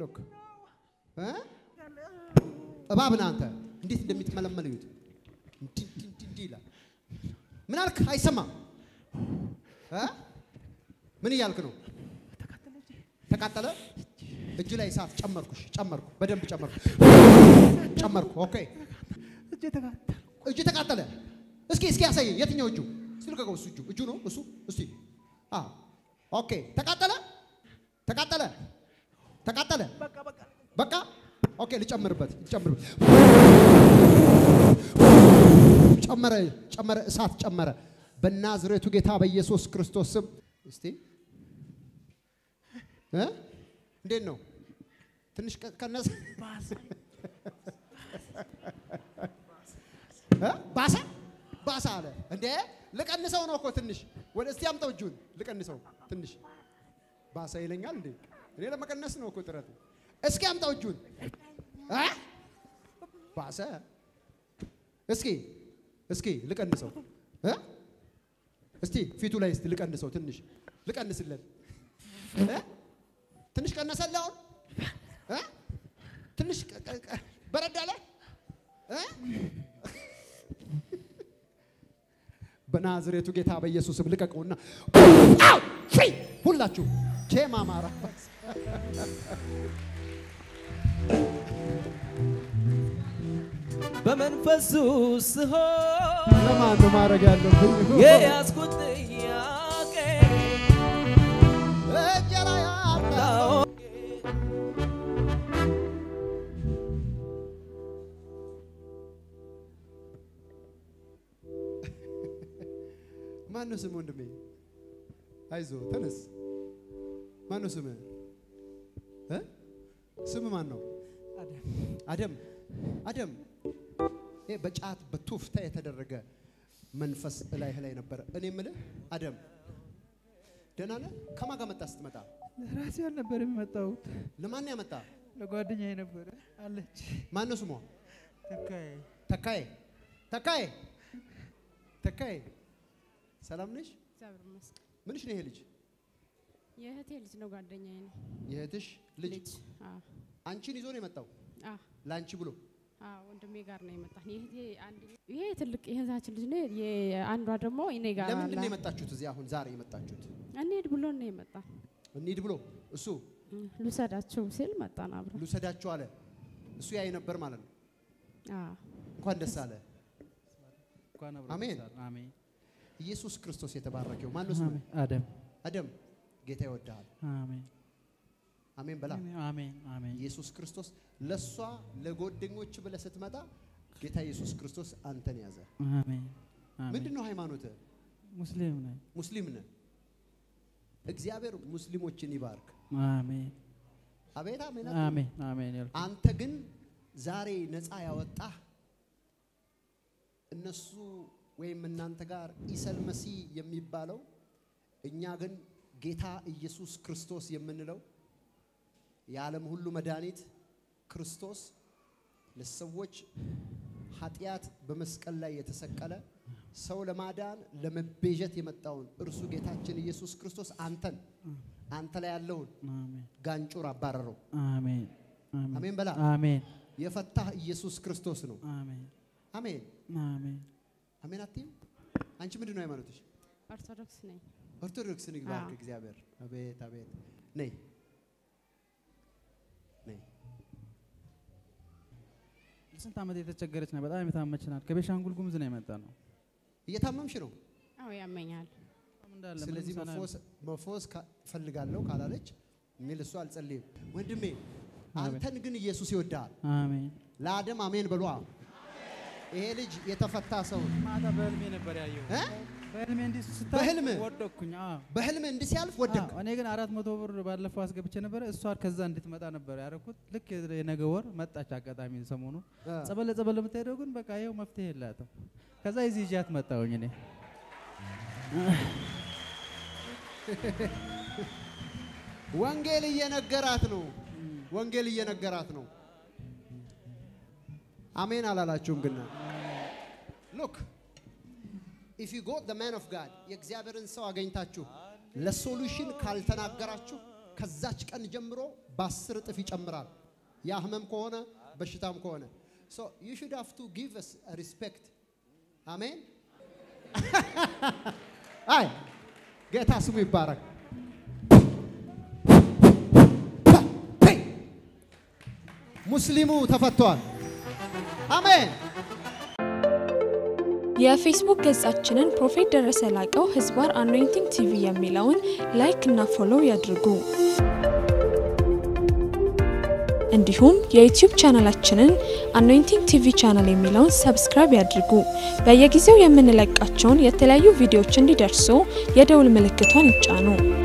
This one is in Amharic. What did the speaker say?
ሎክ እ እባብ ነህ አንተ። እንዴት እንደሚትመለመል እዩት። እንዲህ እንዲህ እንዲህ እንዲህ ይላል። ምን አልክ? አይሰማም እ ምን እያልክ ነው? ተቃጠለ። እጅ ላይ እሳት ጨመርኩሽ፣ ጨመርኩ፣ በደንብ ጨመርኩ፣ ጨመርኩ። ኦኬ እጄ ተቃጠለ። እጅ ተቃጠለ። እስኪ እስኪ ያሳየኝ የትኛው እጁ? እስኪ ልቀቀው። እሱ እጁ እጁ ነው እሱ። እስቲ አዎ፣ ኦኬ። ተቃጠለ፣ ተቃጠለ፣ ተቃጠለ። በቃ በቃ በቃ ኦኬ። ልጨምርበት፣ ልጨምርበት። ጨመረ፣ ጨመረ፣ እሳት ጨመረ። በናዝሬቱ ጌታ በኢየሱስ ክርስቶስ ስም እስቲ እ እንዴት ነው? ትንሽ ቀ- ቀነሰ ባሰ። እ? ባሰ ባሰ አለ እንዴ? ልቀንሰው ነው እኮ ትንሽ ወደ እስቲ አምጠው እጁን ልቀንሰው ትንሽ ባሰ ይለኛል እንዴ? እኔ ለመቀነስ ነው እኮ ጥረት። እስኪ አምጣው እጁን እ? ባሰ እስኪ እስኪ ልቀንሰው እ? እስቲ ፊቱ ላይ እስቲ ልቀንሰው ትንሽ ልቀንስለት እ? ትንሽ ቀነሰልህ አሁን እ? ትንሽ ቀ- ቀ- ቀ- በረድ አለ እ? በናዝሬቱ ጌታ በኢየሱስም ልቀቀውና አው! ፍሪ! ሁላችሁ ቼማ ማራ በመንፈሱ ስሆን ለማን ነው ማድረግ ያለብኝ? የያዝኩት ጥያቄ እንጀራ ያጣ ታወቀ ማን ነው ስም ወንድሜ? አይዞ ተነስ። ማን ነው ስም? እ? ስም ማን ነው? አደም አደም። ይሄ በጫት በቱፍታ የተደረገ መንፈስ እላይህ ላይ ነበረ። እኔ የምልህ አደም ደህና ነህ? ከማን ጋር መጣ? ስትመጣ ራሴ አልነበር የሚመጣሁት ለማን ያመጣ? ለጓደኛዬ ነበረ አለች ማን ነው ስሟ? ተካዬ ተካዬ ተካዬ ተካዬ፣ ሰላም ነሽ? እግዚአብሔር ይመስገን። ምንሽ ነው ይሄ ልጅ? የእህቴ ልጅ ነው፣ ጓደኛዬ ነው። የእህትሽ ልጅ ልጅ አዎ፣ አንቺን ይዞ ነው የመጣው አዎ፣ ለአንቺ ብሎ አዎ፣ ወንድሜ ጋር ነው የመጣት። የእህቴ አንድ ይሄ ትልቅ የእህታችን ልጅ ነው። የአንዷ ደግሞ እኔ ጋር ለምንድን ነው አለ። የመጣችሁት? እዚህ አሁን ዛሬ የመጣችሁት እንሂድ ብሎ ነው የመጣ። እንሂድ ብሎ እሱ ልውሰዳቸው ሲል መጣን አብረን። ልውሰዳችሁ አለ። እሱ ያይ ነበር ማለት ነው። አዎ፣ እንኳን ደስ አለ። እንኳን አብሮ አሜን። ደስ አለን። አሜን ኢየሱስ ክርስቶስ የተባረከው ማን ነው ስሙ? አሜን አደም አደም ጌታ ይወድሃል። አሜን አሜን በላ። አሜን አሜን ኢየሱስ ክርስቶስ ለእሷ ለጓደኞች ብለህ ስትመጣ ጌታ ኢየሱስ ክርስቶስ አንተን ያዘ። አሜን አሜን ምንድን ነው ሃይማኖትህ? ሙስሊም ነኝ ሙስሊም ነህ። እግዚአብሔር ሙስሊሞችን ይባርክ። አሜን አቤት አሜን። አሜን አሜን ያልኩት አንተ ግን ዛሬ ነፃ ያወጣህ እነሱ ወይም እናንተ ጋር ኢሰል መሲ የሚባለው እኛ ግን ጌታ ኢየሱስ ክርስቶስ የምንለው የዓለም ሁሉ መድኃኒት ክርስቶስ ለሰዎች ኃጢአት በመስቀል ላይ የተሰቀለ ሰው ለማዳን ለመቤዠት የመጣውን እርሱ ጌታችን ኢየሱስ ክርስቶስ አንተን አንተ ላይ ያለውን አሜን ጋንጩር አባረረው። አሜን አሜን በላ። አሜን የፈታህ ኢየሱስ ክርስቶስ ነው። አሜን አሜን አሜን አሜን። አትይም? አንቺ ምንድን ነው ሃይማኖትሽ? ኦርቶዶክስ ነኝ። ኦርቶዶክስን ይባርክ አዎ። እግዚአብሔር። አቤት አቤት። ነይ ነይ። ስንት ዓመት የተቸገረች ነው። በጣም የታመች ናት። ከቤሻንጉል ጉሙዝ ነው የመጣ ነው። እየታመምሽ ነው። አዎ ያመኛል። እንዳለ ምንም ስለዚህ ሰላም- መፎስ መፎስ ካ- ፈልጋለሁ ካላለች እኔ ለሱ አልጸልይም። ወንድሜ አንተን ግን ኢየሱስ ይወድሃል። አሜን ለአደም አሜን በሏ። ይሄ ልጅ የተፈታ ሰው ነው። ማታ በህልሜ ነበር ያየው። እ? በህልሜ እንዲህ ስታይ በህልም? ወደኩኝ። አዎ በህልም እንዲህ ሲያልፍ ወደቅ። አዎ፣ እኔ ግን አራት መቶ ብር ባለፈው አስገብቼ ነበረ። እሷ ከዛ እንድትመጣ ነበር ያደረኩት። ልክ የነገ ወር መጣች። አጋጣሚ ሰሞኑ እ። ጸበል ለጸበል የምትሄደው ግን በቃ ይኸው መፍትሄ የላትም። ከዛ የዚህ ይዣት መጣሁኝ እኔ ወንጌል እየነገራት ነው። ወንጌል እየነገራት ነው። አሜን አላላችሁም? ግን ሉክ ኢፍ ዩ ጎት ዘ ማን ኦፍ ጋድ የእግዚአብሔርን ሰው አገኝታችሁ ለሶሉሽን ካልተናገራችሁ ከዛች ቀን ጀምሮ በአስር እጥፍ ይጨምራል። ያ ህመም ከሆነ በሽታም ከሆነ ሶ ዩ ሹድ ሃቭ ቱ ጊቭ አስ ሪስፔክት አሜን። አይ ጌታ ስሙ ይባረክ። ሙስሊሙ ተፈቷል። አሜን። የፌስቡክ ገጻችንን ፕሮፌት ደረሰ ላቀው ህዝባር አኖይንቲንግ ቲቪ የሚለውን ላይክ እና ፎሎው ያድርጉ። እንዲሁም የዩቲዩብ ቻናላችንን አኖይንቲንግ ቲቪ ቻናል የሚለውን ሰብስክራይብ ያድርጉ። በየጊዜው የምንለቃቸውን የተለያዩ ቪዲዮዎች እንዲደርሱ የደውል ምልክቷን ይጫኑ።